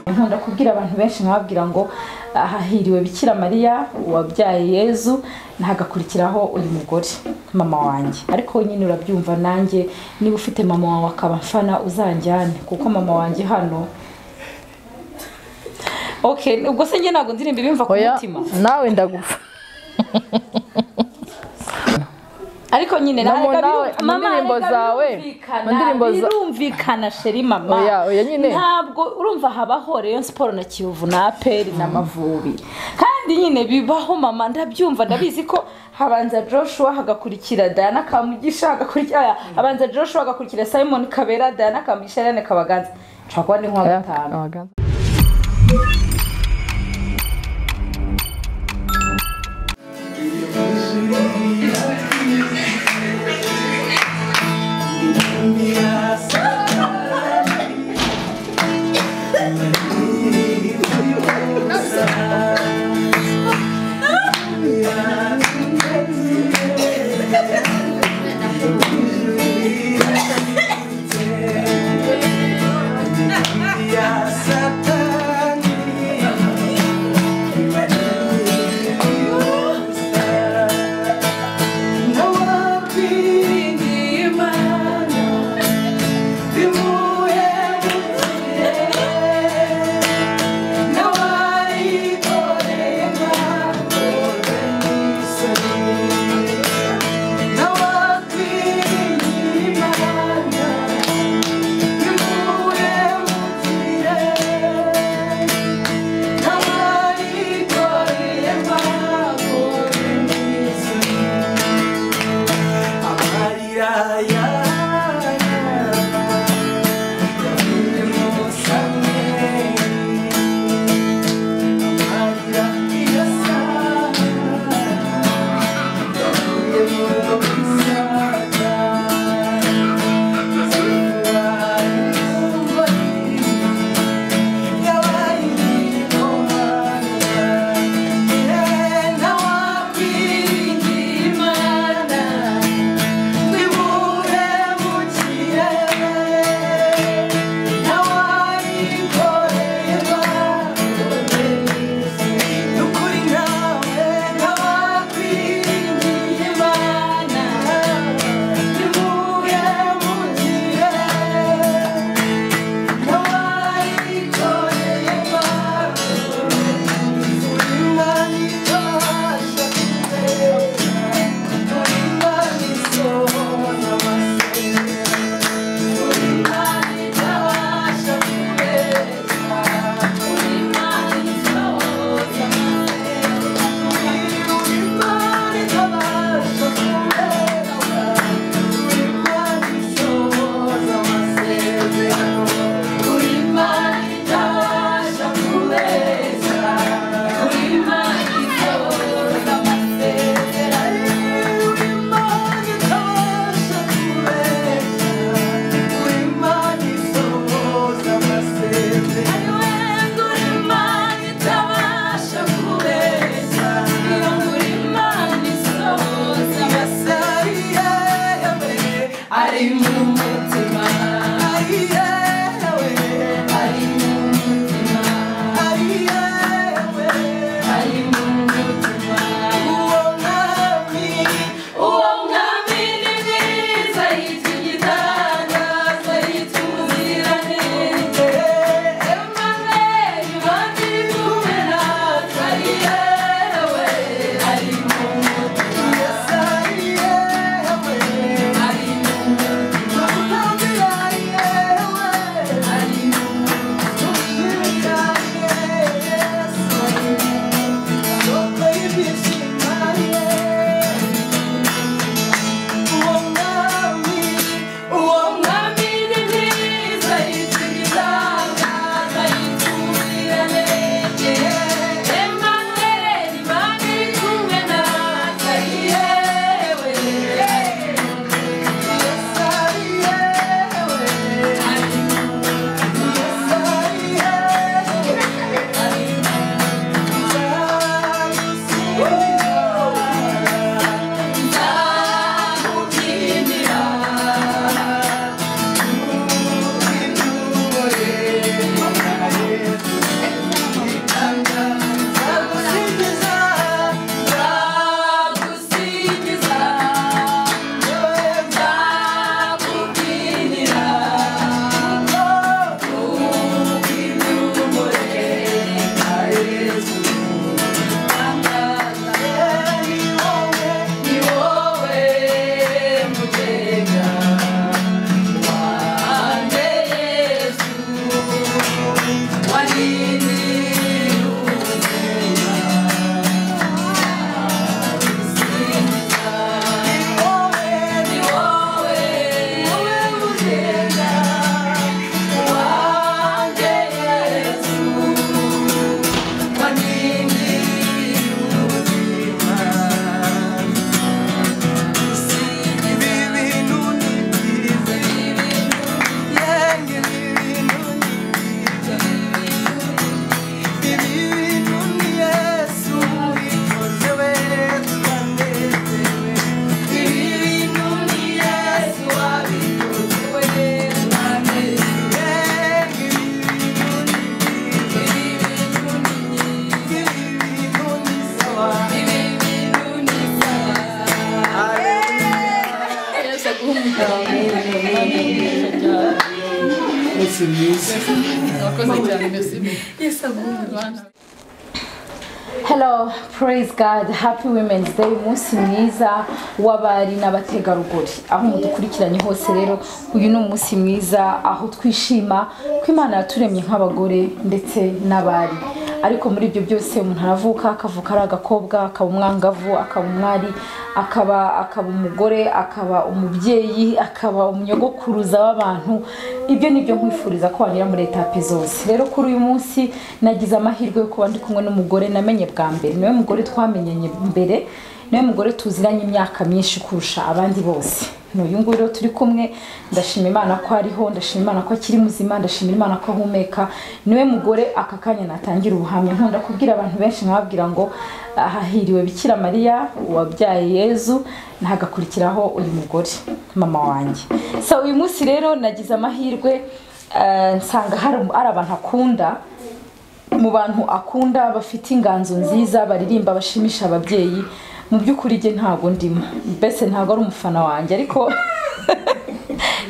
nkunda kubwira abantu benshi nkababwira ngo ahahiriwe bikira mariya wabyaye yezu ntagakurikiraho uyu mugore mama wanjye ariko nyine urabyumva nanjye niba ufite mama wawe akaba mfana uzanjyane kuko mama wanjye hano ok ubwo se njye ntabwo ndirimba ibimva ku oya mutima nawe ndagupfa ariko nyine Na mu- ntabwo nawe, biru- mu mama ndirimbo ntabwo zawe, birumvikana, mu ndirimbo za- birumvikana sheri mama Oya, oya nyine. ntabwo urumva habaho rayon siporo na kiyovu na aperi n'amavubi kandi nyine bibaho mama ndabyumva ndabizi ko habanza joshua hagakurikira diana kamugisha hagakurikira aya, habanza joshua hagakurikira simon kabera diana kamugisha irene kabaganza nshobora kuba ni nko Oya, gatanu abaganza. Thank murakoze cyane mbese Hello, praise God, happy women's day, umunsi mwiza w'abari n'abategarugori. Aho mudukurikiranye hose rero, uyu ni umunsi mwiza aho twishima ko Imana yaturemye nk'abagore ndetse n'abari. Ariko muri ibyo byose umuntu aravuka akavuka ari agakobwa, akaba umwangavu, akaba umwari, akaba akaba umugore, akaba umubyeyi, akaba umyogokuruza w'abantu. Ibyo ni byo nkwifuriza ko wanyura muri etape zose. Rero kuri uyu munsi nagize amahirwe yo kuba ndi kumwe n'umugore namenye bwa mbere niwe mugore twamenyanye mbere niwe mugore tuziranye imyaka myinshi kurusha abandi bose ni uyu nguyu rero turi kumwe ndashima imana ko ariho ndashima imana ko akiri muzima ndashima imana ko ahumeka niwe mugore aka kanya natangira ubuhamya nkunda kubwira abantu benshi nkababwira ngo ahahiriwe bikira mariya wabyaye yezu ntagakurikiraho uyu mugore mama wanjye so uyu munsi rero nagize amahirwe eh, nsanga hari hari abantu akunda mu bantu akunda bafite inganzo nziza baririmba bashimisha ababyeyi mu by'ukuri njye ntabwo ndimo mbese ntabwo ari umufana wanjye ariko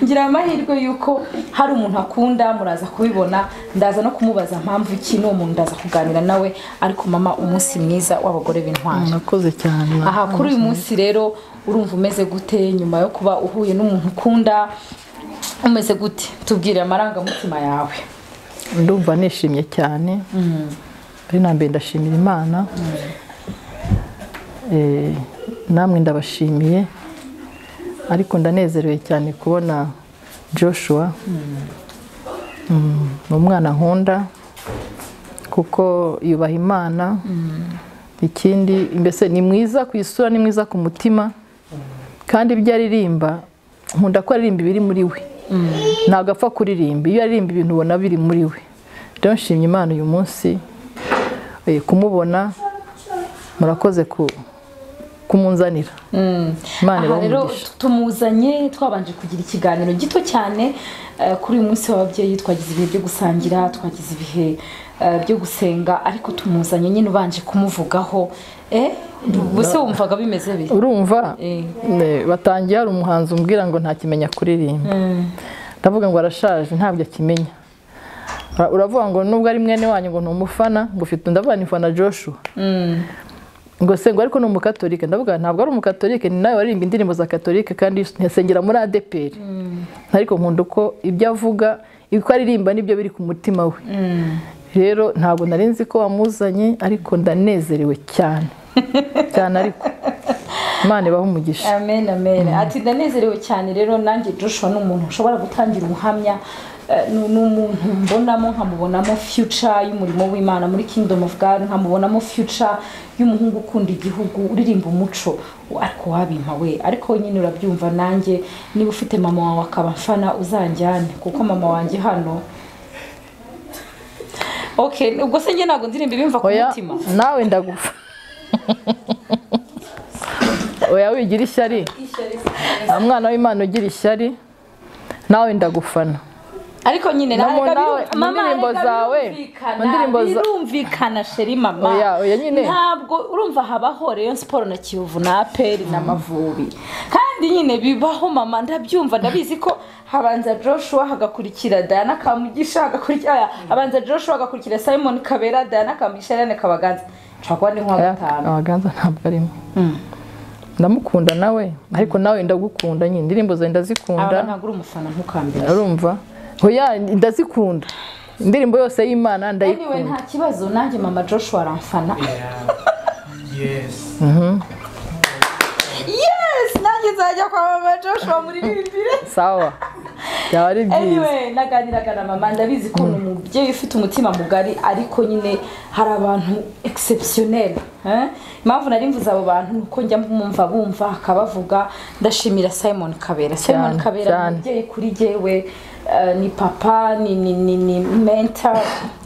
ngira amahirwe y'uko hari umuntu akunda muraza kubibona ndaza no kumubaza mpamvu ki n'uwo muntu ndaza kuganira nawe ariko mama umunsi mwiza w'abagore b'intwari murakoze cyane aha kuri uyu munsi rero urumva umeze gute nyuma yo kuba uhuye n'umuntu ukunda umeze gute tubwire amarangamutima yawe ndumva nishimye cyane ari na mbere ndashimira imana Eh, namwe ndabashimiye ariko ndanezerewe cyane kubona joshua Mm, ni umwana nkunda kuko yubaha imana ikindi mbese ni mwiza ku isura ni mwiza ku mutima kandi ibyo aririmba nkunda ko aririmba ibiri muri we ntabwo apfa kuririmba iyo aririmba ibintu ubona biri muri we rero nshimye imana uyu munsi eh, kumubona murakoze ku- kumunzanira imana aha rero ibahe tumuzanye twabanje kugira ikiganiro gito cyane eh, kuri uyu munsi w'ababyeyi twagize ibihe byo gusangira twagize ibihe eh, byo gusenga ariko tumuzanye nyine ubanje kumuvugaho eh ubuse wumvaga bimeze bite urumva Eh. ne- batangiye hari umuhanzi umbwira ngo ntakimenya kuririmba ndavuga ngo arashaje ntabwo akimenya Ura- uravuga ngo nubwo ari mwene wanyu ngo ni umufana ngo ufite ndavuga nifana joshua ngo se ngo ariko ni umukatolike ndavuga ntabwo ari umukatolike ni nawe waririmba indirimbo za katolike kandi yasengera muri adeperi ariko nkunda uko ibyo avuga uko aririmba nibyo biri ku mutima we rero ntabwo nari nzi ko wamuzanye ariko ndanezerewe cyane cyane ariko imana ibahe umugisha amen amen ati ndanezerewe cyane rero nanjye joshua ni umuntu ushobora gutangira ubuhamya eh, ni ni umuntu mbonamo nkamubonamo future y'umurimo w'imana muri kingdom of god nkamubonamo future y'umuhungu ukunda igihugu uririmba umuco ariko wabimpa we ariko nyine urabyumva nanjye niba ufite mama wawe akaba mfana uzanjyane kuko mama wanjye hano okay ubwo se njye ntabwo ndirimba ibimva ku oya mutima nawe ndagufa oya wigira ishyari nta mwana w'imana ugira ishyari nawe ndagufana ariko nyine No, ntabwo mu- nawe- biru- mu mama, ndirimbo reka zawe, birumvikana, mu ndirimbo za- birumvikana sheri mama Oya, oya, nyine. ntabwo urumva habaho rayon siporo na kiyovu na aperi n'amavubi kandi nyine bibaho mama ndabyumva ndabizi ko habanza joshua hagakurikira dayana kamugisha hagakurikira oya, habanza joshua hagakurikira simon kabera dayana kamugisha ariane kabaganza nshobora kuba ni nk'uwa gatanu abaganza ntabwo arimo ndamukunda nawe ariko nawe ndagukunda nyine indirimbo zawe ndazikunda aba ntabwo uri umufana ntukambere urumva oya ndazikunda indirimbo yose y'imana anyway ndayikunda nta kibazo nanjye mama joshua aramfana Yes. yes nanjye nzajya kwa mama joshua muri bibiri sawa byaba ari byiza anyway naganiraga na mama ndabizi ko ni umubyeyi ufite umutima mugari ariko nyine hari abantu exceptionnel eh? impamvu nari mvuze abo bantu ni uko njya mwumva bumva akabavuga ndashimira simon kabera simon Cyane, kabera ni cyane. umubyeyi kuri jyewe eh, ni papa ni ni ni ni mentor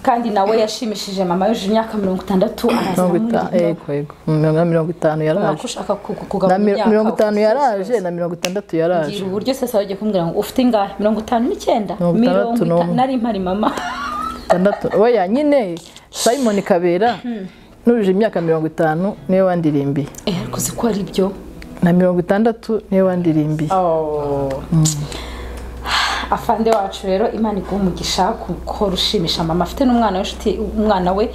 kandi nawe yashimishije mama yujuje imyaka mirongo itandatu araza mirongo itanu aramubwira yego yego na mirongo itanu ko yaraje ushaka ku- na kugabanya mi- imyaka mirongo itanu ufite yaraje na mirongo itandatu yaraje mbwira uburyo sasa bagiye kumbwira ngo ufite ingahe mirongo itanu n'icyenda Mirongo itandatu mirongo itanu n'umwe. nari mpari mama itandatu oya nyine simon kabera nujuje imyaka mirongo itanu niwe wandirimbiye Eh, ariko uzi ko ari byo na mirongo itandatu niwe wandirimbiye afande wacu rero imana iguha umugisha kuko rushimisha mama afite n'umwana w'inshuti umwana we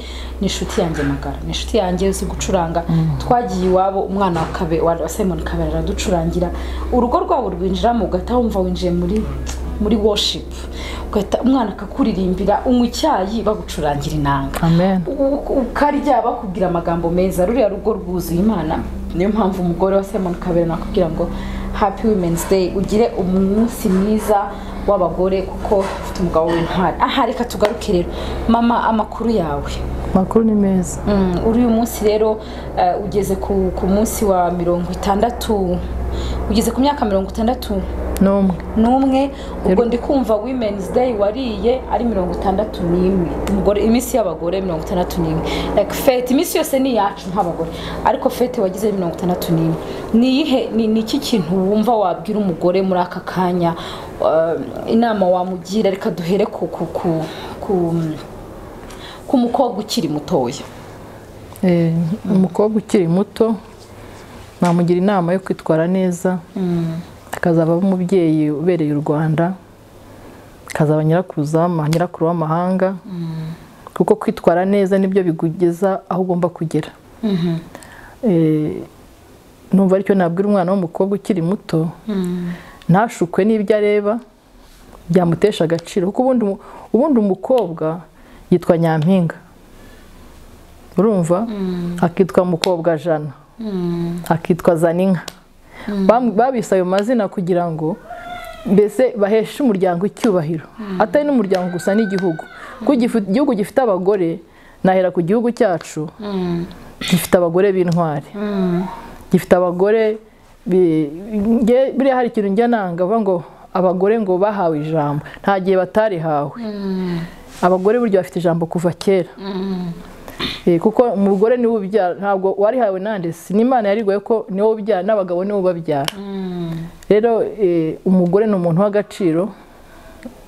ni inshuti yanjye magara ni inshuti yanjye uzi gucuranga twagiye iwabo umwana wa kabe wa simon kabera araducurangira urugo rwabo rwinjiramo ugahita wumva winjiye muri muri worship ugahita umwana akakuririmbira unywa icyayi bagucurangira inanga amen U- ukarya bakubwira amagambo meza ruriya rugo rwuzuye imana niyo mpamvu umugore wa simon kabera nakubwira ngo happy women's day ugire umunsi mwiza w'abagore kuko ufite umugabo w'intwari aha reka tugaruke rero mama amakuru yawe amakuru ni meza Mm, uri uyu munsi rero eh, ugeze ku, ku munsi wa mirongo itandatu ugeze ku myaka mirongo itandatu n'umwe n'umwe ubwo Yego. ndi kumva women's day wariye ari mirongo itandatu n'imwe umugore iminsi y'abagore mirongo itandatu n'imwe like fete iminsi yose ni iyacu nk'abagore ariko fete wagize mirongo itandatu n'imwe ni iyihe ni ni iki kintu wumva wabwira umugore muri aka kanya uh, inama wamugira reka duhere ku ku ku ku ku mukobwa ukiri mutoya Eh, umukobwa ukiri muto namugira inama yo kwitwara neza akazaba aba umubyeyi ubereye u rwanda akazaba nyirakuruza w'ama- nyirakuru w'amahanga kuko kwitwara neza nibyo bikugeza aho ugomba kugera Eh, numva aricyo nabwira umwana w'umukobwa ukiri muto ntashukwe n'ibyo areba byamutesha agaciro kuko ubundi umu- ubundi umukobwa yitwa nyampinga urumva akitwa mukobwa jana akitwa zaninka Bam- babise ayo mazina kugira ngo mbese baheshe umuryango icyubahiro atari n'umuryango gusa n'igihugu kuko igifu- igihugu gifite abagore nahera ku gihugu cyacu gifite abagore b'intwari gifite abagore bi- nge- buriya hari ikintu njya nanga bavuga ngo abagore ngo bahawe ijambo nta gihe batarihawe abagore burya bafite ijambo kuva kera Eh, kuko umugore niwe ubyara ntabwo warihawe nande si n'imana yarigoye ko niwe ubyara n'abagabo niwe ubabyara rero eh, umugore ni umuntu w'agaciro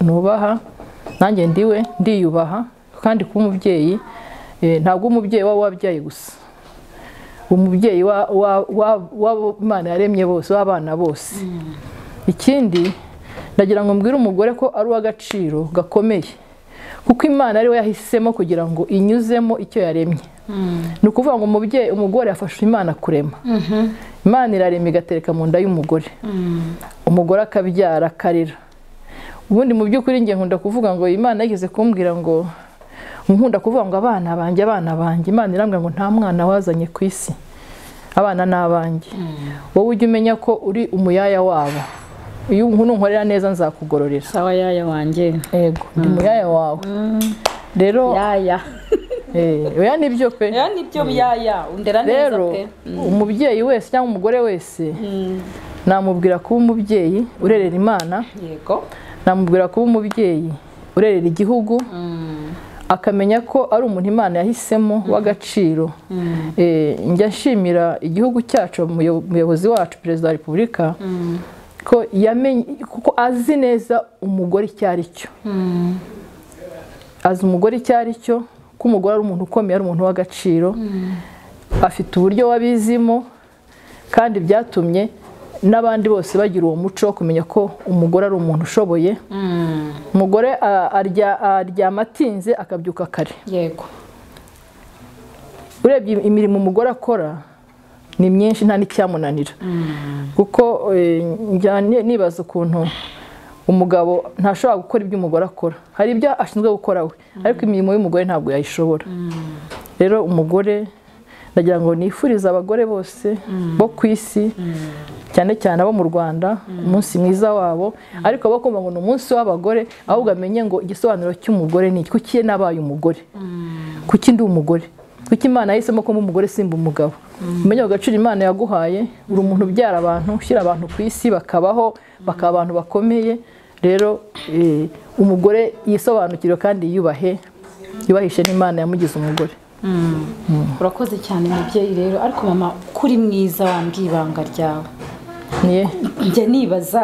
nubaha nanjye ndiwe ndiyubaha kandi kuba umubyeyi eh, ntabwo umubyeyi waba wabyaye gusa umubyeyi wa- wa- wa- w'abo imana yaremye bose w'abana bose ikindi ndagira ngo mbwire umugore ko ari uw'agaciro gakomeye kuko imana ari we yahisemo kugira ngo inyuzemo icyo yaremye ni ukuvuga ngo umubyeyi umugore afasha imana kurema imana irarema igatereka mu nda y'umugore umugore akabyara akarira ubundi mu by'ukuri njye nkunda kuvuga ngo imana yigeze kumbwira ngo nkunda kuvuga ngo abana banjye abana banjye imana irambwira ngo nta mwana wazanye ku isi abana ni abanjye wowe ujye umenya ko uri umuyaya wabo iyo nunkorera neza nzakugororera sawa yaya wanjye yego ndi muyaya wawe rero yaya eh, oya ni byo pe rero nibyo yaya undera neza rero pe umubyeyi wese cyangwa umugore wese namubwira kuba umubyeyi urerera imana yego namubwira kuba umubyeyi urerera igihugu akamenya ko ari umuntu imana yahisemo w'agaciro Eh, njya nshimira igihugu cyacu umuyo- umuyobozi wacu perezida wa repubulika ko yamenye kuko azi neza umugore icyo ari cyo azi umugore icyo ari cyo ko umugore ari umuntu ukomeye ari umuntu w'agaciro afite uburyo wabizimo kandi byatumye n'abandi bose bagira uwo muco wo kumenya ko umugore ari umuntu ushoboye umugore a- arya- aryama atinze akabyuka kare yego urebye imirimo umugore akora ni myinshi nta n'icyamunanira kuko eh, njya ni- nibaza ukuntu umugabo ntashobora gukora ibyo umugore akora hari ibyo ashinzwe gukora we ariko imirimo y'umugore ntabwo yayishobora rero umugore ndagira ngo nifurize abagore bose bo ku isi cyane cyane abo mu rwanda umunsi mwiza wabo ariko abo kumva ngo ni umunsi w'abagore ahubwo amenye ngo igisobanuro cy'umugore ni iki kuki ye nabaye umugore kuki ndi umugore kuki imana yahisemo ko mba umugore simba umugabo umenye agaciro imana yaguhaye uri umuntu ubyara abantu ushyira abantu ku isi bakabaho bakaba abantu bakomeye rero eh, umugore yisobanukirwe kandi yiyubahe yubahishe n'imana yamugize umugore urakoze cyane mubyeyi rero ariko mama kuri mwiza wambwiye ibanga ryawe niye njya nibaza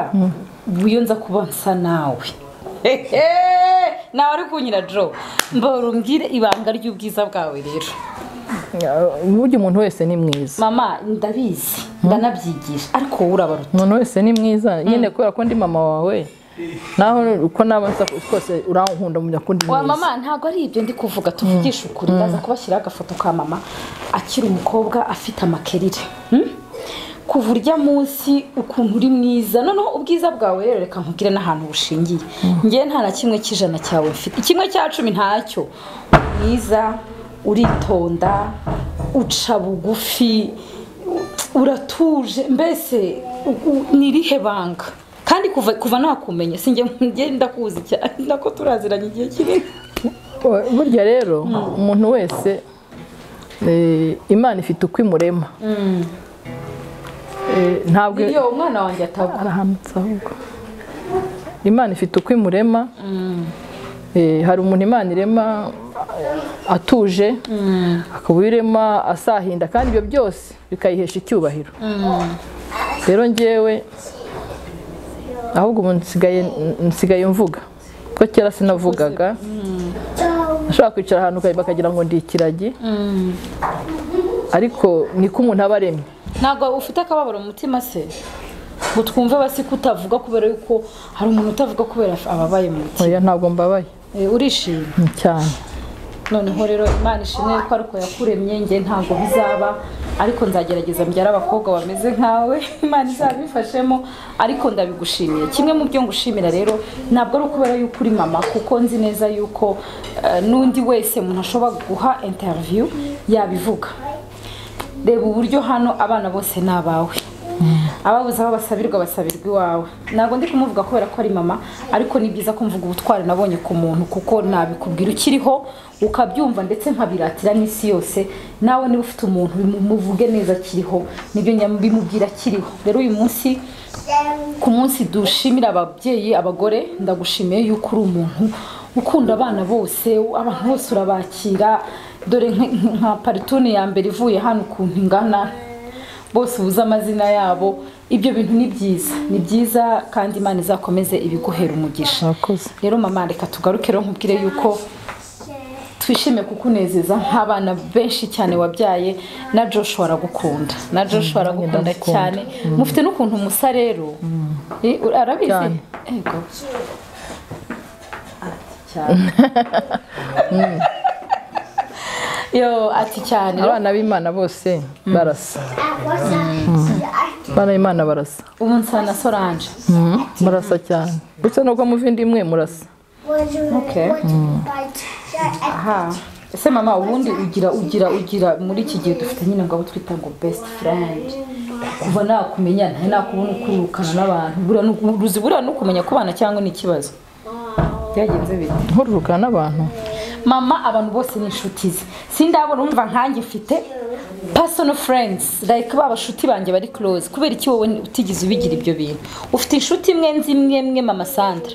iyo nza kuba nsa nawe Hehe! nawe ari kunyira doro mbora umbwire ibanga ry'ubwiza bwawe rero burya umuntu wese ni mwiza mama ndabizi ndanabyigisha ariko wowe urabaruta umuntu wese ni mwiza nyine kubera ko ndi mama wawe naho uko naba nsa twose urankunda mu byakunda wa mama ntabwo ari ibyo ndi kuvuga tuvugisha ukuri ndaza kubashyiraho agafoto ka mama akiri umukobwa afite amakerire Hmm? kuva urya munsi ukuntu uri mwiza noneho ubwiza bwawe rero reka nkubwire n'ahantu bushingiye ngewe nta na kimwe cy'ijana cyawe mfite kimwe cya cumi ntacyo Uri mwiza uritonda uca bugufi u- uratuje mbese u- u- ni irihe banga kandi kuva kuva nakumenya sinjye njye ndakuzi cyane nako turaziranye igihe kinini burya rero umuntu wese eh, imana ifite uko imurema Eh, ntabwo iyo umwana wanjye atagwa arahamutse ahubwo imana ifite uko imurema Eh, hari umuntu imana irema eh, atuje akaba irema asahinda kandi ibyo byose bikayihesha icyubahiro rero ngewe ahubwo ubu nsigaye nsigaye mvuga kuko kera sinavugaga ashobora kwicara ahantu bakagira ngo ndi ikiragi ariko niko umuntu aba aremye ntabwo ufite akababaro mu mutima se ngo twumve basi ko utavuga kubera yuko hari umuntu utavuga kubera ababaye mu mutima Oya, ntabwo mbabaye Eh, urishimye cyane noneho rero imana ishimwe ko ariko yakuremye njye ntabwo bizaba ariko nzagerageza mbyara abakobwa bameze nkawe imana izabifashemo ariko ndabigushimiye kimwe mu byo ngushimira rero ntabwo ari ukubera yuko uri mama kuko nzi neza yuko eh, n'undi wese umuntu ashobora guha interiviyu yabivuga reba uburyo hano abana bose ni abawe ababuze aho basabirwa basabirwa iwawe ntabwo ndi kumuvuga kubera ko ari mama ariko ni byiza kumvuga ubutwari nabonye ku muntu kuko nabikubwira ukiriho ukabyumva ndetse nkabiratira n'isi yose nawe niba ufite umuntu bimu- muvuge neza akiriho nibyo nya- bimubwira akiriho rero uyu munsi ku munsi dushimira ababyeyi abagore ndagushimiye yuko uri umuntu ukunda abana bose abantu bose urabakira dore nk- nk- nka paritoni ya mbere ivuye hano ukuntu ingana bose ubuze amazina yabo ibyo bintu ni byiza ni byiza kandi imana izakomeze ibiguhera umugisha mwakoze rero mama reka tugaruke rero nkubwire yuko twishime kukunezeza nk'abana benshi cyane wabyaye na Joshua aragukunda na Joshua aragukunda ndamukunda. cyane mufite n'ukuntu musa rero Eh, ur- arabizi Cyane. yego Ati cyane yo ati cyane rero, abana b'imana bose barasa abana b'imana barasa ubu nsa na Solange barasa cyane uretse nuko muva indi imwe murasa Okay. aha ese mama ubundi ugira ugira ugira muri iki gihe dufite nyine ngo abo twita ngo best friend kuva nakumenya nta nakubona ukurukana n'abantu buriya ni uku- uzi buriya ni ukumenya kubana cyangwa ni ikibazo byagenze bite nkururukana n'abantu mama abantu bose ni inshuti ze sindabona umva nkanjye mfite personal friends like ba bashuti banjye bari close kubera iki wowe utigeze ubigira ibyo bintu ufite inshuti imwe nzi imwe imwe mama sandra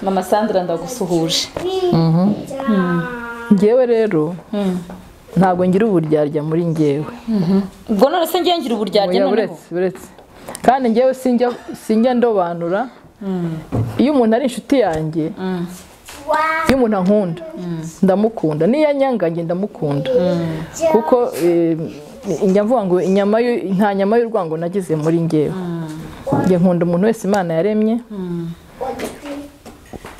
mama sandra ndagusuhuje ngewe rero ntabwo ngira uburyarya muri ngewe ubwo none se ngiye ngira uburyarya Oya, noneho buretse buretse kandi ngewe sinjya sinjya ndobanura iyo umuntu ari inshuti yanjye iyo umuntu ankunda ndamukunda niyo anyanga njye ndamukunda kuko eh, njya mvuga ngo inyama y'u- nta nyama y'urwango nagize muri ngewe njye nkunda umuntu wese imana yaremye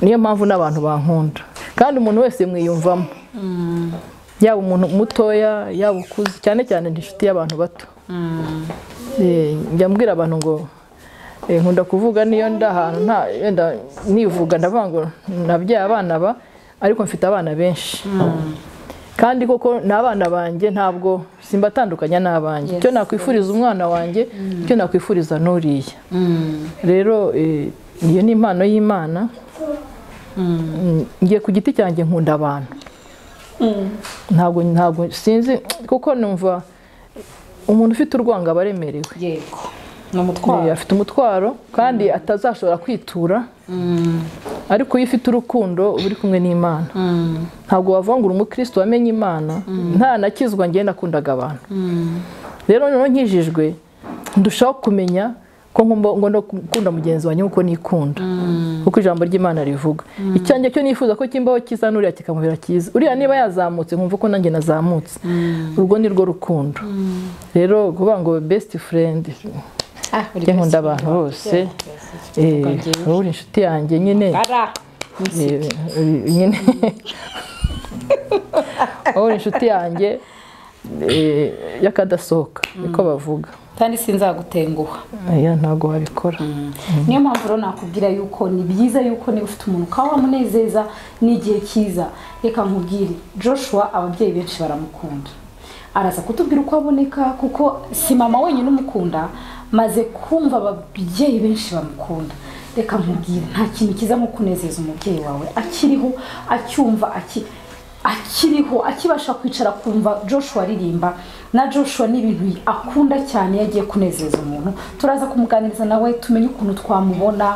niyo mpamvu n'abantu bankunda kandi umuntu wese mwiyumvamo yaba umuntu mutoya yaba ukuze cyane cyane ni inshuti y'abantu bato Eh, njya mbwira abantu ngo eh, nkunda kuvuga niyo ndi ahantu nta yenda nivuga ndavuga ngo nabyaye abana ba ariko mfite abana benshi kandi koko ni abana banjye ntabwo simbatandukanya n'abanjye icyo nakwifuriza umwana wanjye icyo nakwifuriza n'uriya rero eh, iyo ni impano y'imana Mm, ngiye ku giti cyanjye nkunda abantu ntabwo ntabwo sinzi kuko numva umuntu ufite urwango aba aremerewe yego ni Eh, umutwaro afite umutwaro kandi atazashobora kwitura ariko iyo ufite urukundo uba uri kumwe n'imana ntabwo wavangura umukristo wamenye imana nta nakizwa njye nakundaga abantu rero noneho nkijijwe ndushaho kumenya ko ngomba- ngomba gukunda mugenzi wanjye nk'uko nikunda kuko ijambo ry'imana rivuga icyanjye cyo nifuza ko kimbaho cyiza n'uriya kikamubera cyiza uriya niba yazamutse nkumva ko nanjye nazamutse urwo ni rwo rukundo rero kuvuga ngo best friend njye nkunda abantu bose eh, wowe uri inshuti yanjye nyine bara eh, eh, nyine wowe uri inshuti yanjye eh, y'akadasohoka niko bavuga kandi sinzagutenguha oya ntabwo wabikora niyo mpamvu rero nakubwira yuko ni byiza yuko niba ufite umuntu ukaba wamunezeza n'igihe cyiza reka nkubwire joshua ababyeyi benshi baramukunda araza kutubwira uko aboneka kuko si mama wenyine umukunda maze kumva ababyeyi benshi bamukunda reka nkubwire nta kintu cyiza nko kunezeza umubyeyi wawe akiriho acyumva aki akiriho akibasha kwicara kumva joshua aririmba na joshua ni ibintu akunda cyane iyo agiye kunezeza umuntu turaza kumuganiriza nawe tumenye ukuntu twamubona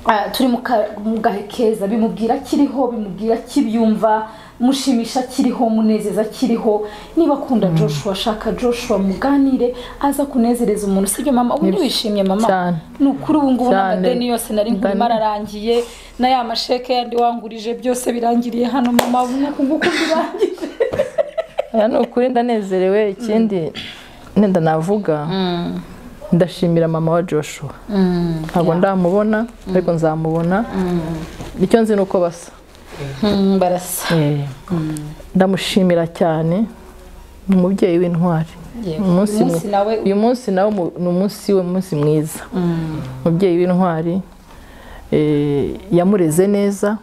Ah, turi mu ka- mu gahe keza bimubwira akiriho bimubwira akibyumva mushimisha akiriho munezeza akiriho niba akunda joshua ashaka joshua muganire aza kunezereza umuntu sibyo mama ubu ntiwishimye mama Cyane. ni ukuri ubu ngubu Cyane. n'amadeni yose nari nkurimo Ndani- ararangiye na ya masheke yandi wangurije byose birangiriye hano mama ubu ngubu nguku birangije aya ni ukuri ndanezerewe ikindi nenda navuga ndashimira mama wa joshua ntabwo ndamubona ariko nzamubona icyo nzi ni uko basa Mm, barasa Eh, ndamushimira cyane ni umubyeyi w'intwari Yego. Umunsi Umunsi mu- nawe- uyu munsi nawe mu- ni umunsi we umunsi mwiza umubyeyi w'intwari eh, yamureze neza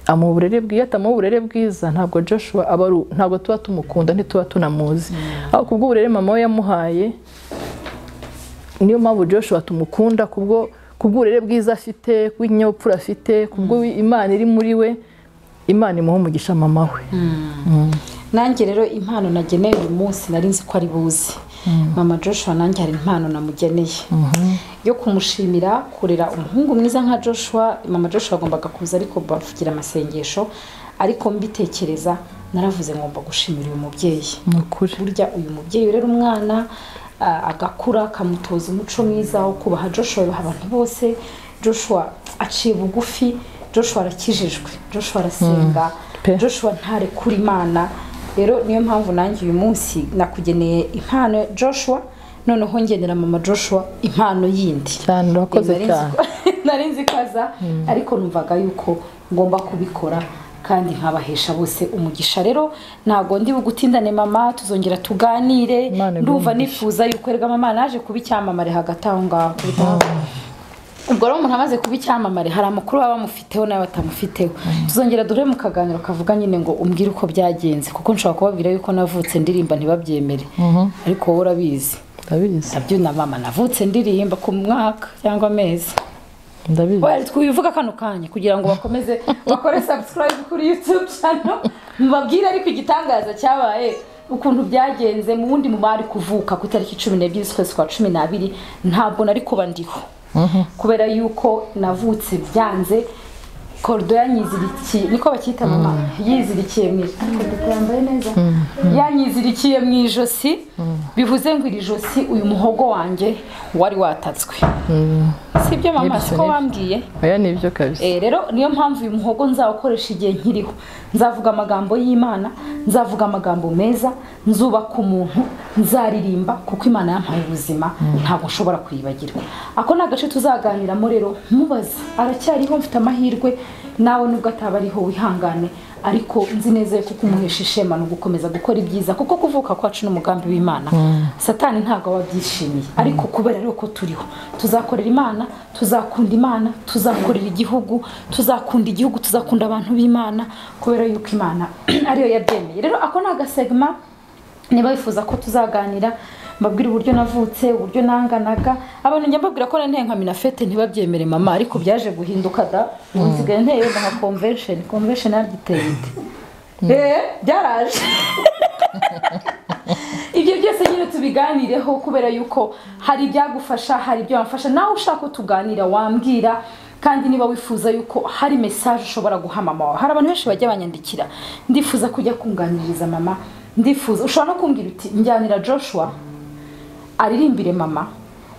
amuha uburere bwiza atamuha uburere bwiza ntabwo joshua aba ari u- ntabwo tuba tumukunda ntituba tunamuzi aho kubw'uburere mama we yamuhaye niyo mpamvu joshua tumukunda kubwo kubw'uburere bwiza afite kubw'ikinyabupfura afite kubwo imana iri muri we imana imuha umugisha mama we nanjye rero impano nageneye uyu munsi nari nzi ko ari buzi mama joshua nanjye hari impano namugeneye yo kumushimira kurera umuhungu mwiza nka joshua mama joshua yagombaga kuza ariko bavugira amasengesho ariko mbitekereza naravuze ngomba gushimira uyu mubyeyi ni ukuri burya uyu mubyeyi urera umwana ah, agakura akamutoza umuco mwiza wo kubaha joshua yubaha abantu bose joshua aciye bugufi joshua arakijijwe joshua arasenga Pe. joshua ntarekura imana rero niyo mpamvu nanjye uyu munsi nakugeneye impano ya joshua noneho ngenera mama joshua impano yindi cyane urakoze Nari nzi cyane ko- nari nzi ko aza ariko numvaga yuko ngomba kubikora kandi nkabahesha bose umugisha rero ntago ndi bugutindane mama tuzongera tuganire Imana iguhe ndumva umugisha. nifuza yuko erega mama naje kuba icyamamare hagati aho ngaho ubwo rero umuntu amaze kuba icyamamare hari amakuru baba bamufiteho nawe batamufiteho tuzongera duhure mu kaganiro kavuga nyine ngo umbwire uko byagenze kuko nshobora kubabwira yuko navutse ndirimba ntibabyemere ariko wowe urabizi ndabizi nabyo na mama navutse ndirimba ku mwaka cyangwa amezi ndabizi Well, twivuga kano kanya kugira ngo bakomeze bakore subscribe kuri YouTube channel mubabwire ariko igitangaza cyabaye ukuntu byagenze mu wundi mubari kuvuka ku itariki cumi n'ebyiri z'ukwezi kwa cumi n'abiri ntabwo nari kuba ndiho kubera yuko navutse byanze korido yanyizirikiye niko bacyita mama yizirikiye mu ijosi yambaye neza yanyizirikiye mu ijosi bivuze ngo iri josi uyu muhogo wanjye wari watatswe sibyo mama Nibyo, siko nibyo. wambwiye aya ni ibyo kabisa Eh, rero niyo mpamvu uyu muhogo nzawukoresha igihe nkiriho nzavuga amagambo y'imana nzavuga amagambo meza nzubaka umuntu nzaririmba kuko imana yampaye ubuzima ntabwo nshobora kuyibagirwa ako ni agace tuzaganiramo rero mubaza aracyariho mfite amahirwe nawe nubwo ataba ariho wihangane ariko nzi neza yuko kumuhesha ishema ni ugukomeza gukora ibyiza kuko kuvuka kwacu n'umugambi w'imana satani ntabwo aba abyishimiye ariko kubera rero ko turiho tuzakorera imana tuzakunda imana tuzakorera igihugu tuzakunda igihugu tuzakunda abantu b'imana kubera yuko imana ariyo yabyemeye rero ako ni agasegma niba wifuza ko tuzaganira mbabwira uburyo navutse uburyo nanganaga abantu njya mbabwira ko nanteye nka minafete ntibabyemere mama ariko byaje guhinduka da ubu nsigaye nteye wenda nka convention convention yaragiteye ite Eh, byaraje ibyo byose nyine tubiganireho kubera yuko hari ibyagufasha hari ibyo wamfasha nawe ushaka ko tuganira wambwira kandi niba wifuza yuko hari mesaje ushobora guha mama wawe hari abantu benshi bajya banyandikira ndifuza kujya kunganiriza mama ndifuza ushobora no kumbwira uti njyanira joshua aririmbire mama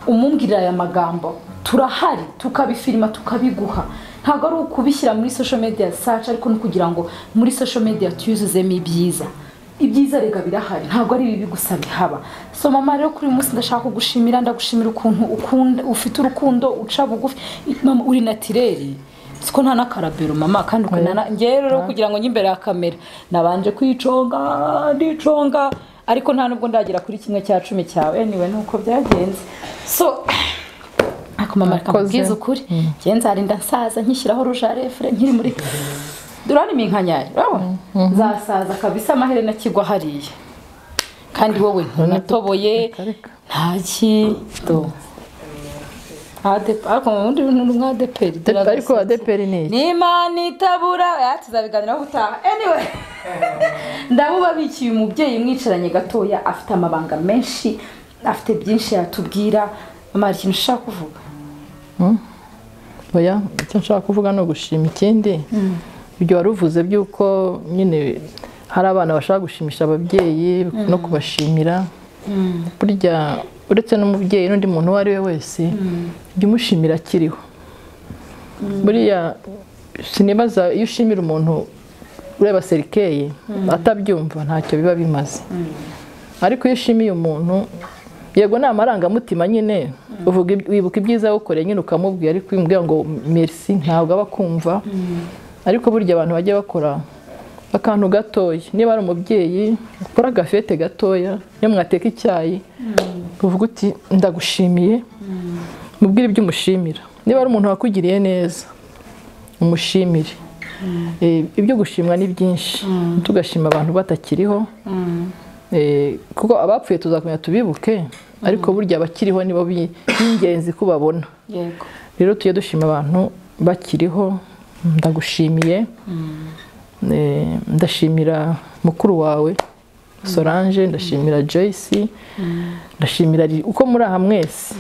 umumbwirira aya magambo turahari tukabifilima tukabiguha ntabwo ari ukubishyira muri social media search ariko ni ukugira ngo muri social media tuyuzuzemo ibyiza ibyiza rega birahari ntabwo ari ibibi gusa bihaba so mama rero kuri uyu munsi ndashaka kugushimira ndagushimira ukuntu ukunda ufite urukundo uca bugufi mama uri natireri siko nta n'akarabero mama kandi ukunana ngewe rero kugira ngo njye imbere ya kamera nabanje kwiconga ndiconga ariko nta nubwo ndagera kuri kimwe cya cumi cyawe niwe nuko byagenze so ariko mama reka Murakoze. mubwize ukuri njye nzarinda nsaza nkishyiraho rujarefure nkiri muri duranima inkanyaye urabona zasaza kabisa amaherena akigwa hariya kandi wowe ntunatoboye ntaki do Adepe- ariko mu bundi buntu ni umwa adeperi ariko adeperi ni iki n'imana itabura ya tuzabiganiraho gutaha anyway ndamubabikiye umubyeyi mwicaranye gatoya afite amabanga menshi afite byinshi yatubwira mama hari ikintu ushaka kuvuga oya icyo nshaka kuvuga ni ugushima ikindi ibyo wari uvuze by'uko nyine hari abana bashaka gushimisha ababyeyi no kubashimira burya uretse n'umubyeyi n'undi muntu uwo ari we wese jya umushimira akiriho buriya sinibaza iyo ushimira umuntu ureba serikeye atabyumva ntacyo biba bimaze ariko iyo ushimiye umuntu yego ni amarangamutima nyine uvuga iby- wibuka ibyiza yagukoreye nyine ukamubwira ariko iyo umubwira ngo merci ntabwo aba akumva ariko burya abantu bajya bakora akantu gatoya niba ari umubyeyi ukora agafete gatoya iyo mwateka icyayi uvuga uti ndagushimiye mubwire ibyo umushimira niba ari umuntu wakugiriye neza umushimire Eh, ibyo gushimwa ni byinshi tugashima abantu batakiriho Eh, kuko abapfuye tuzakomeza tubibuke ariko burya abakiriho nibo bi- b'ingenzi kubabona yego rero tujye dushima abantu bakiriho ndagushimiye Eh, ndashimira mukuru wawe solange ndashimira joyce ndashimira Lil- uko muri aha mwese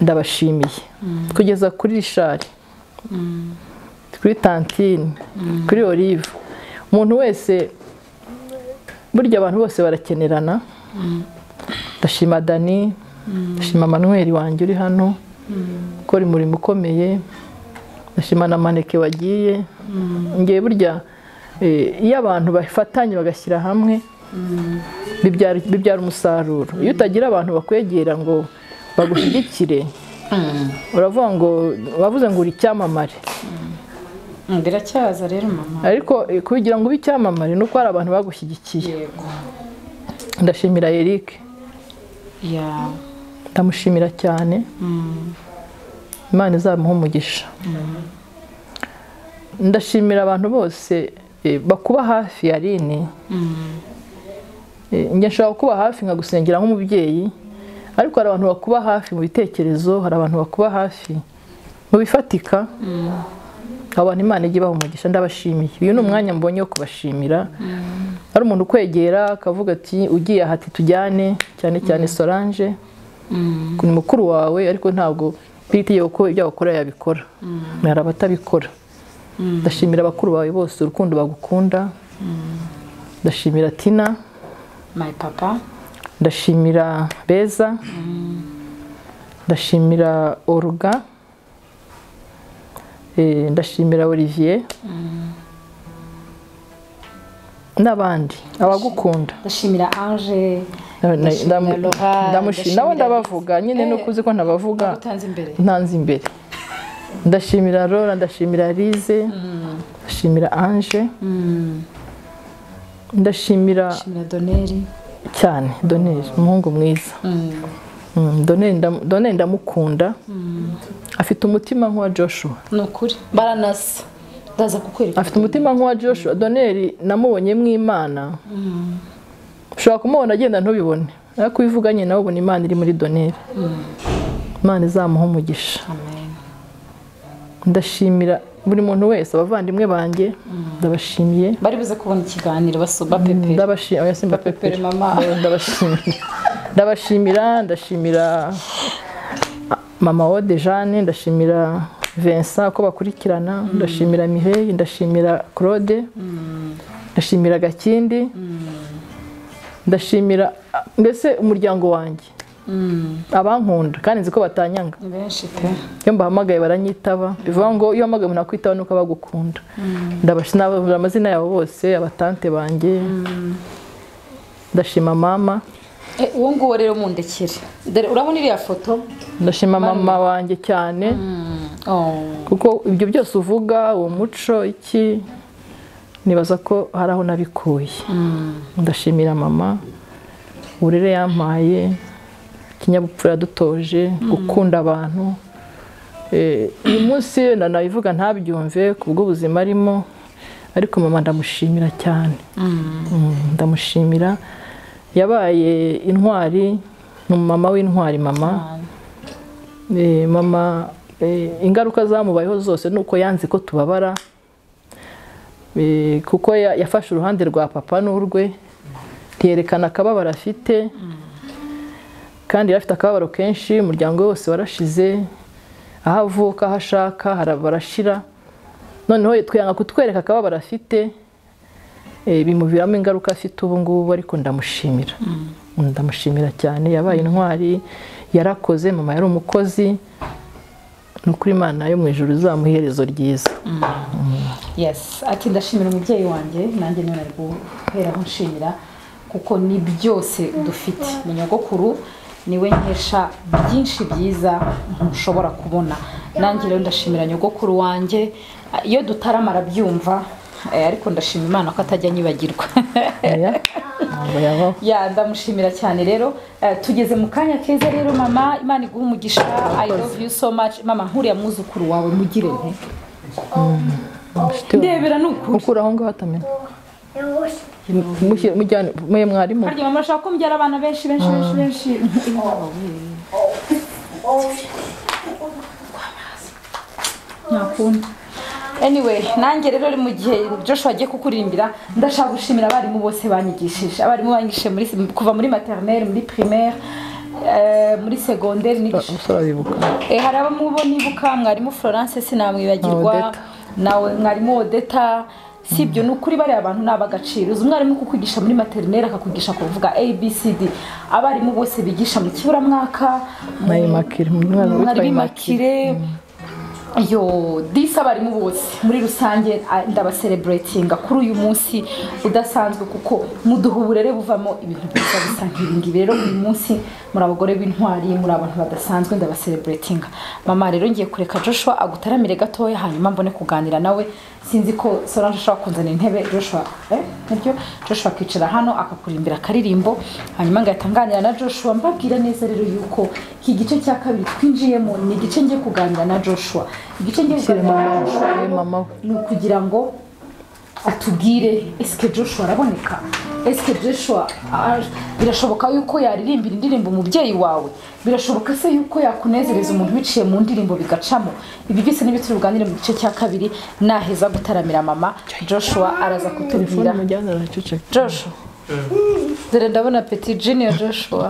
ndabashimiye kugeza kuri rishari kuri tantine kuri olive umuntu wese burya abantu bose barakenerana ndashima dani ndashima manweri wanjye uri hano ukora umurimo ukomeye ndashima na maneke wagiye ngewe burya eh, iyo abantu bafatanye bagashyira hamwe bibyara bibyara umusaruro iyo utagira abantu bakwegera ngo bagushyigikire uravuga ngo wavuze ngo uri icyamamare biracyaza rero mama ariko eh, kugira ngo ube icyamamare ni uko hari abantu bagushyigikiye yego ndashimira eric ya ndamushimira cyane imana izamuha umugisha ndashimira abantu bose eh, bakuba hafi ya rini Eh, njye nshobora kuba hafi nkagusengera nk'umubyeyi ariko hari abantu bakuba hafi mu bitekerezo hari abantu bakuba hafi mu bifatika abantu imana ijya ibaha umugisha ndabashimiye uyu ni umwanya mbonye wo kubashimira hari umuntu ukwegera akavuga ati ugiye aha ati tujyane cyane cyane solange ni mukuru wawe ariko ntabwo mfite itegeko ko ibyo wakora yabikora hari abatabikora ndashimira abakuru bawe bose urukundo bagukunda ndashimira tina my papa ndashimira beza ndashimira oruga eh, ndashimira olivier n'abandi abagukunda ndashimira ange Na- na- Ndashimira ndam- Laura, ndamushi- ndashimira nabo ndabavuga nyine Eh. nuko uzi ko ntabavuga utanze imbere ntanze imbere ndashimira Laura ndashimira Lize ndashimira Ange ndashimira ndashimira doneri cyane Donel umuhungu mwiza Mm, Donel ndam- Donel ndamukunda afite umutima nk'uwa Joshua ni ukuri baranasa ndaza kukwereka afite umutima nk'uwa Joshua Donel namubonye mw'Imana ushobora kumubona agenda ntubibone ariko iyo uvuganye nawe ubona Imana iri muri Donel Imana izamuha umugisha amen ndashimira buri muntu wese abavandimwe banjye ndabashimiye bari buze kubona ikiganiro basuba pepe ndabashimira oya simba Bapepere pepere mama. Eh, ndabashimira ndabashimira ndashimira mama Ode Jeanne ndashimira Vincent ko bakurikirana ndashimira Mireille ndashimira Claude ndashimira Gakindi ndashimira mbese umuryango wanjye abankunda kandi nzi ko batanyanga ni benshi pe iyo mbahamagaye baranyitaba bivuga ngo iyo uhamagaye umuntu akwitaho nuko abagukunda ndabashi nababura amazina yabo bose abatante banjye ndashima mama Eh, uwo nguwo rero mundekere dore urabona iriya foto ndashima mama wanjye cyane Oh. kuko ibyo byose uvuga uwo muco iki nibaza ko hari aho nabikuye ndashimira mama uburere yampaye ikinyabupfura yadutoje gukunda abantu Eh, uyu munsi ndanabivuga ntabyumve ku bw'ubuzima arimo ariko mama ndamushimira cyane Mm, ndamushimira yabaye intwari ni umumama w'intwari mama Eh, mama eh, ingaruka zamubayeho zose ni uko yanze ko tubabara Eh, kuko ya- yafashe uruhande rwa papa n'urwe ntiyerekana akababaro afite kandi yari afite akababaro kenshi umuryango we wose warashize aho avuka aho ashaka hara- barashira noneho twanga kutwereka akababaro afite eh, bimuviramo ingaruka afite ubu ngubu ariko ndamushimira ndamushimira cyane yabaye intwari yarakoze mama yari umukozi ni ukuri imana yo mu ijoro izamuha iherezo ryiza yes ati ndashimira umubyeyi wanjye nanjye niwe nari guheraho nshimira kuko ni byose dufite ni nyogokuru niwe nkesha byinshi byiza ntushobora kubona nanjye rero ndashimira nyogokuru wanjye iyo dutaramara byumva ariko ndashima imana ko atajya anyibagirwa Oya, ntabwo yabaho ya ndamushimira cyane rero Eh, tugeze mu kanya keza rero mama imana iguhe umugisha i love you so much mama nkuriya mwuzukuru wawe mugire nte Nshuti wanjye. ndebera ni ukuri mukura aho ngaho atamena Mushyire- mujyane mwe mwarimu harya mama ashaka ko mbyara abana benshi benshi benshi benshi ntakunda anyway nanjye rero mu gihe Joshua agiye kukuririmbira ndashaka gushimira abarimu bose banyigishije abarimu banyigishije muri kuva muri maternelle muri primaire eh, muri secondaire nigishije umusore abibuka Eh, hari abamubo nibuka mwarimu florence sinamwibagirwa Odeta. nawe mwarimu odeta si ibyo ni ukuri bariya bantu ni ab'agaciro uzi umwarimu kukwigisha muri materineri akakwigisha kuvuga abcd abarimu bose bigisha mu kiburamwaka mu- nayimakire umwana witwa mwarimu imakire imakire yo disi abarimu bose muri rusange ah, ndabasereburetinga kuri uyu munsi udasanzwe kuko muduha uburere buvamo ibintu byiza bisa nk'ibingibi rero uyu munsi muri abagore b'intwari muri abantu badasanzwe ndabasereburetinga mama rero ngiye kureka joshua agutaramire gatoya hanyuma mbone kuganira nawe sinzi ko solange ashobora kunzanira intebe joshua eh, nibyo joshua akicara hano akakuririmbira akaririmbo hanyuma ngahita nganira na joshua mbabwira neza rero yuko iki gice cya kabiri twinjiyemo ni igice ngiye kuganira na joshua igice ngiye kuganira na joshua we mama we ni ukugira ngo atubwire esike joshua araboneka esike joshua ah, birashoboka yuko yaririmbira indirimbo umubyeyi wawe birashoboka se yuko yakunezereza umuntu biciye mu ndirimbo bigacamo ibi byose ni bituri buganire mu gice cya kabiri naheza gutaramira mama joshua araza telefone kutubwira mujyana araceceka joshua dore ndabona peti junior joshua